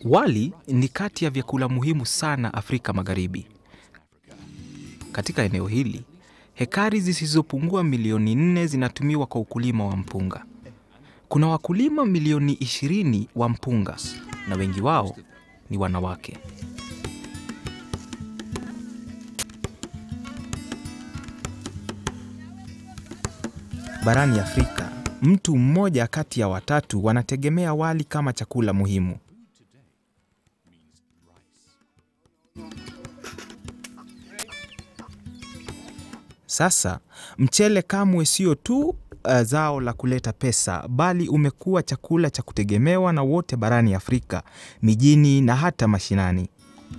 Wali ni kati ya vyakula muhimu sana Afrika Magharibi. Katika eneo hili, hekari zisizopungua milioni nne zinatumiwa kwa ukulima wa mpunga. Kuna wakulima milioni ishirini wa mpunga na wengi wao ni wanawake. Barani Afrika, mtu mmoja kati ya watatu wanategemea wali kama chakula muhimu. Sasa mchele kamwe sio tu uh, zao la kuleta pesa, bali umekuwa chakula cha kutegemewa na wote barani Afrika, mijini na hata mashinani.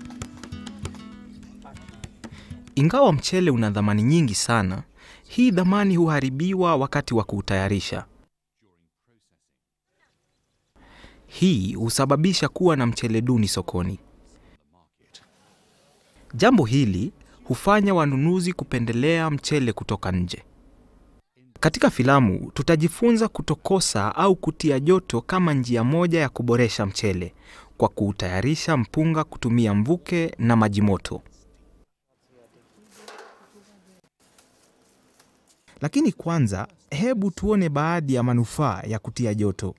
Ingawa mchele una dhamani nyingi sana, hii dhamani huharibiwa wakati wa kuutayarisha. Hii husababisha kuwa na mchele duni sokoni. Jambo hili hufanya wanunuzi kupendelea mchele kutoka nje. Katika filamu tutajifunza kutokosa au kutia joto kama njia moja ya kuboresha mchele kwa kuutayarisha mpunga kutumia mvuke na maji moto. Lakini kwanza, hebu tuone baadhi ya manufaa ya kutia joto.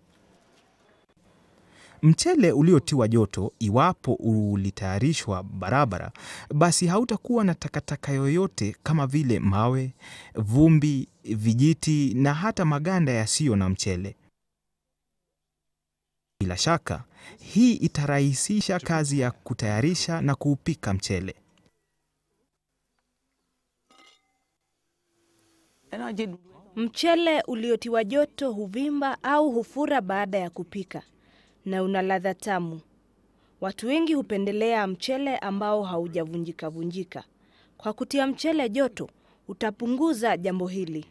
Mchele uliotiwa joto, iwapo ulitayarishwa barabara, basi hautakuwa na takataka yoyote kama vile mawe, vumbi, vijiti na hata maganda yasiyo na mchele. Bila shaka, hii itarahisisha kazi ya kutayarisha na kuupika mchele. Mchele uliotiwa joto huvimba au hufura baada ya kupika na una ladha tamu. Watu wengi hupendelea mchele ambao haujavunjika vunjika. Kwa kutia mchele joto, utapunguza jambo hili.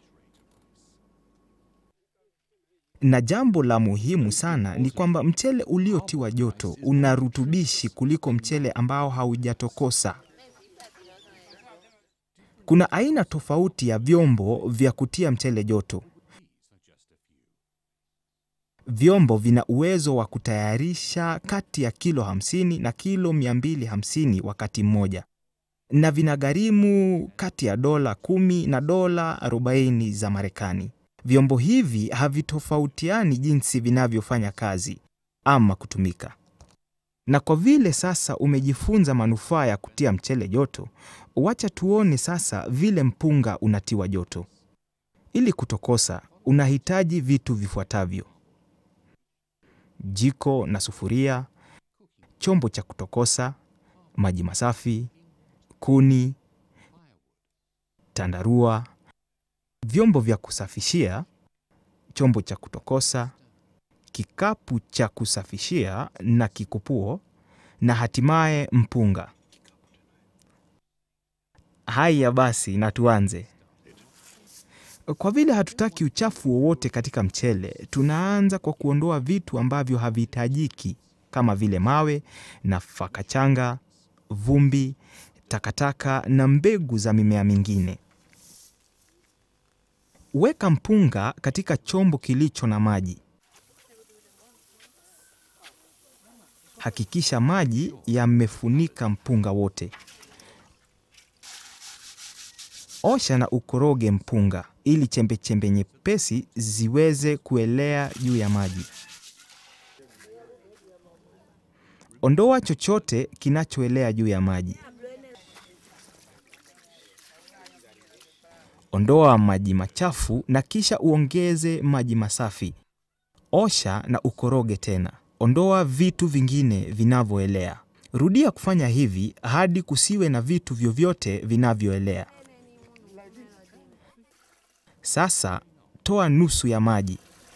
Na jambo la muhimu sana ni kwamba mchele uliotiwa joto una rutubishi kuliko mchele ambao haujatokosa. Kuna aina tofauti ya vyombo vya kutia mchele joto. Vyombo vina uwezo wa kutayarisha kati ya kilo 50 na kilo 250 wakati mmoja, na vinagharimu kati ya dola 10 na dola 40 za Marekani. Vyombo hivi havitofautiani jinsi vinavyofanya kazi ama kutumika. Na kwa vile sasa umejifunza manufaa ya kutia mchele joto, wacha tuone sasa vile mpunga unatiwa joto. Ili kutokosa, unahitaji vitu vifuatavyo: jiko na sufuria, chombo cha kutokosa, maji masafi, kuni, tandarua, vyombo vya kusafishia, chombo cha kutokosa, kikapu cha kusafishia na kikupuo, na hatimaye mpunga. Haya basi, na tuanze. Kwa vile hatutaki uchafu wowote katika mchele, tunaanza kwa kuondoa vitu ambavyo havihitajiki kama vile mawe, nafaka changa, vumbi, takataka na mbegu za mimea mingine. Weka mpunga katika chombo kilicho na maji. Hakikisha maji yamefunika mpunga wote. Osha na ukoroge mpunga ili chembechembe nyepesi ziweze kuelea juu ya maji. Ondoa chochote kinachoelea juu ya maji. Ondoa maji machafu na kisha uongeze maji masafi. Osha na ukoroge tena. Ondoa vitu vingine vinavyoelea. Rudia kufanya hivi hadi kusiwe na vitu vyovyote vinavyoelea. Sasa toa nusu ya maji.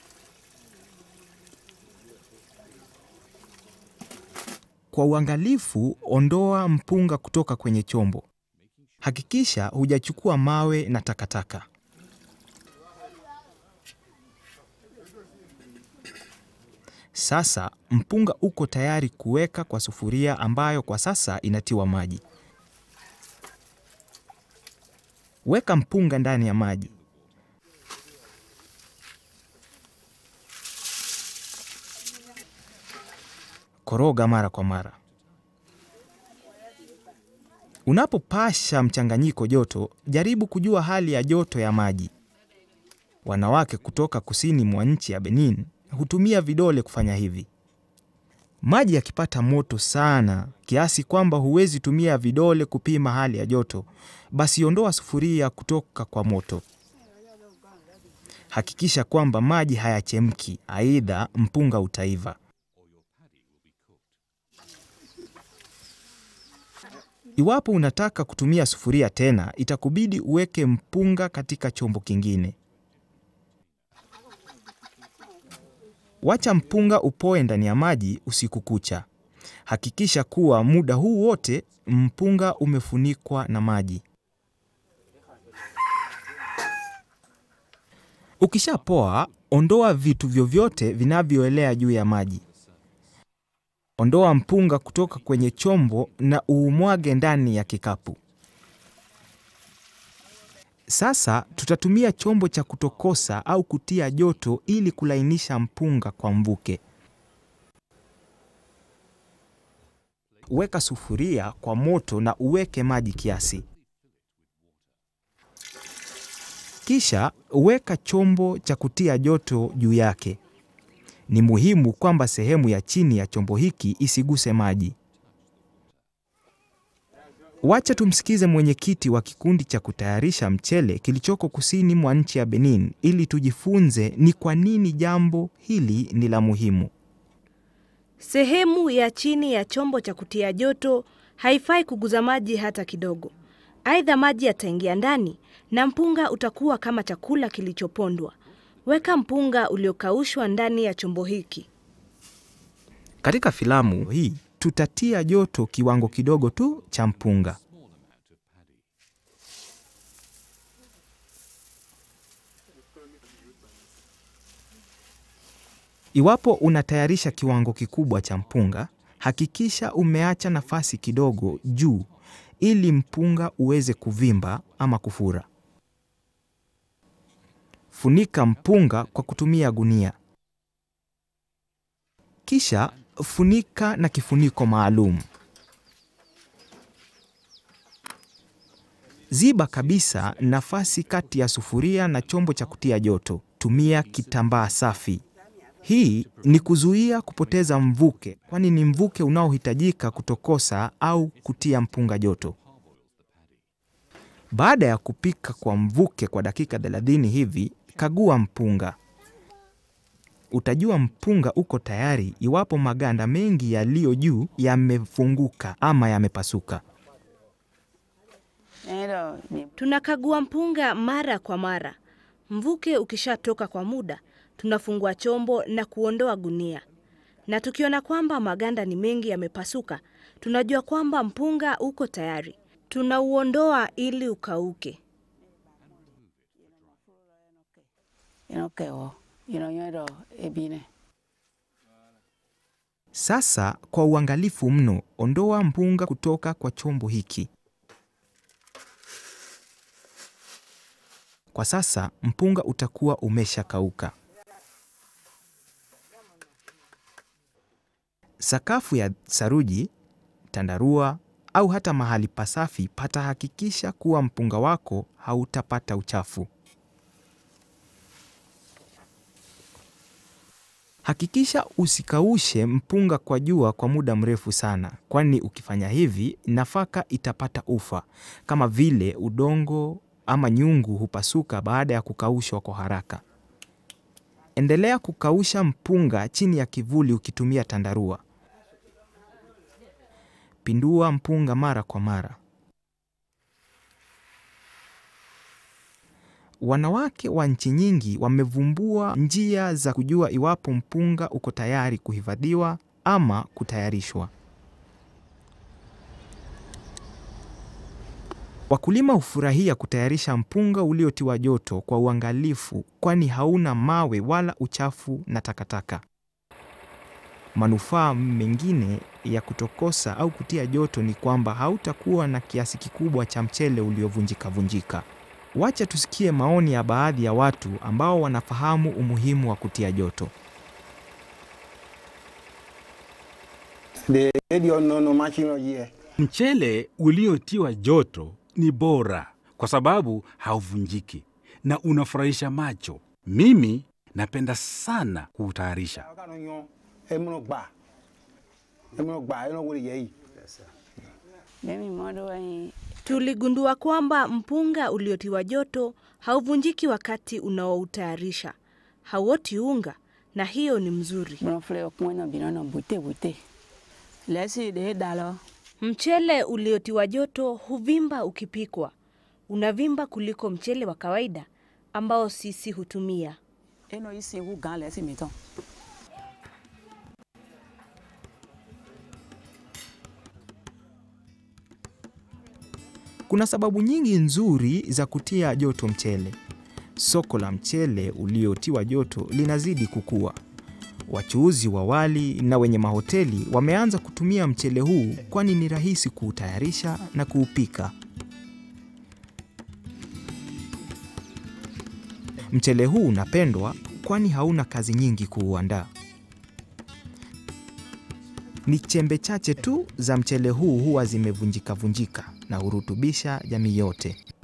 Kwa uangalifu, ondoa mpunga kutoka kwenye chombo. Hakikisha hujachukua mawe na takataka. Sasa mpunga uko tayari kuweka kwa sufuria ambayo kwa sasa inatiwa maji. Weka mpunga ndani ya maji. Koroga mara kwa mara. Unapopasha mchanganyiko joto, jaribu kujua hali ya joto ya maji. Wanawake kutoka kusini mwa nchi ya Benin hutumia vidole kufanya hivi. Maji yakipata moto sana kiasi kwamba huwezi tumia vidole kupima hali ya joto, basi ondoa sufuria kutoka kwa moto. Hakikisha kwamba maji hayachemki, aidha mpunga utaiva. Iwapo unataka kutumia sufuria tena, itakubidi uweke mpunga katika chombo kingine. Wacha mpunga upoe ndani ya maji usiku kucha. Hakikisha kuwa muda huu wote mpunga umefunikwa na maji. Ukishapoa, ondoa vitu vyovyote vinavyoelea juu ya maji. Ondoa mpunga kutoka kwenye chombo na uumwage ndani ya kikapu. Sasa tutatumia chombo cha kutokosa au kutia joto ili kulainisha mpunga kwa mvuke. Weka sufuria kwa moto na uweke maji kiasi. Kisha weka chombo cha kutia joto juu yake. Ni muhimu kwamba sehemu ya chini ya chombo hiki isiguse maji. Wacha tumsikize mwenyekiti wa kikundi cha kutayarisha mchele kilichoko kusini mwa nchi ya Benin ili tujifunze ni kwa nini jambo hili ni la muhimu. Sehemu ya chini ya chombo cha kutia joto haifai kuguza maji hata kidogo. Aidha, maji yataingia ndani na mpunga utakuwa kama chakula kilichopondwa. Weka mpunga uliokaushwa ndani ya chombo hiki. Katika filamu hii tutatia joto kiwango kidogo tu cha mpunga. Iwapo unatayarisha kiwango kikubwa cha mpunga, hakikisha umeacha nafasi kidogo juu ili mpunga uweze kuvimba ama kufura. Funika mpunga kwa kutumia gunia. Kisha funika na kifuniko maalum. Ziba kabisa nafasi kati ya sufuria na chombo cha kutia joto. Tumia kitambaa safi. Hii ni kuzuia kupoteza mvuke, kwani ni mvuke unaohitajika kutokosa au kutia mpunga joto. Baada ya kupika kwa mvuke kwa dakika 30 hivi, kagua mpunga. Utajua mpunga uko tayari iwapo maganda mengi yaliyo juu yamefunguka ama yamepasuka. Tunakagua mpunga mara kwa mara. Mvuke ukishatoka kwa muda, tunafungua chombo na kuondoa gunia, na tukiona kwamba maganda ni mengi yamepasuka, tunajua kwamba mpunga uko tayari. Tunauondoa ili ukauke. Sasa kwa uangalifu mno, ondoa mpunga kutoka kwa chombo hiki. Kwa sasa mpunga utakuwa umeshakauka. Sakafu ya saruji, tandarua au hata mahali pasafi patahakikisha kuwa mpunga wako hautapata uchafu. Hakikisha usikaushe mpunga kwa jua kwa muda mrefu sana, kwani ukifanya hivi nafaka itapata ufa, kama vile udongo ama nyungu hupasuka baada ya kukaushwa kwa haraka. Endelea kukausha mpunga chini ya kivuli ukitumia tandarua. Pindua mpunga mara kwa mara. Wanawake wa nchi nyingi wamevumbua njia za kujua iwapo mpunga uko tayari kuhifadhiwa ama kutayarishwa. Wakulima hufurahia kutayarisha mpunga uliotiwa joto kwa uangalifu, kwani hauna mawe wala uchafu na takataka. Manufaa mengine ya kutokosa au kutia joto ni kwamba hautakuwa na kiasi kikubwa cha mchele uliovunjika vunjika. Wacha tusikie maoni ya baadhi ya watu ambao wanafahamu umuhimu wa kutia joto. de dio no no machino ye Mchele uliotiwa joto ni bora kwa sababu hauvunjiki na unafurahisha macho. Mimi napenda sana kuutayarisha. ka no nyo e mo gba e mo gba e no wo ye yi Mimi modo wa Tuligundua kwamba mpunga uliotiwa joto hauvunjiki wakati unaoutayarisha, hauoti unga, na hiyo ni mzuri. bro fle ko na binono bute bute. Lesi de dalo. Mchele uliotiwa joto huvimba ukipikwa, unavimba kuliko mchele wa kawaida ambao sisi hutumia. Eno isi hu gan lesi miton. Kuna sababu nyingi nzuri za kutia joto mchele. Soko la mchele uliotiwa joto linazidi kukua. Wachuuzi wa wali na wenye mahoteli wameanza kutumia mchele huu kwani ni rahisi kuutayarisha na kuupika. Mchele huu unapendwa kwani hauna kazi nyingi kuuandaa. Ni chembe chache tu za mchele huu huwa zimevunjika vunjika na hurutubisha jamii yote.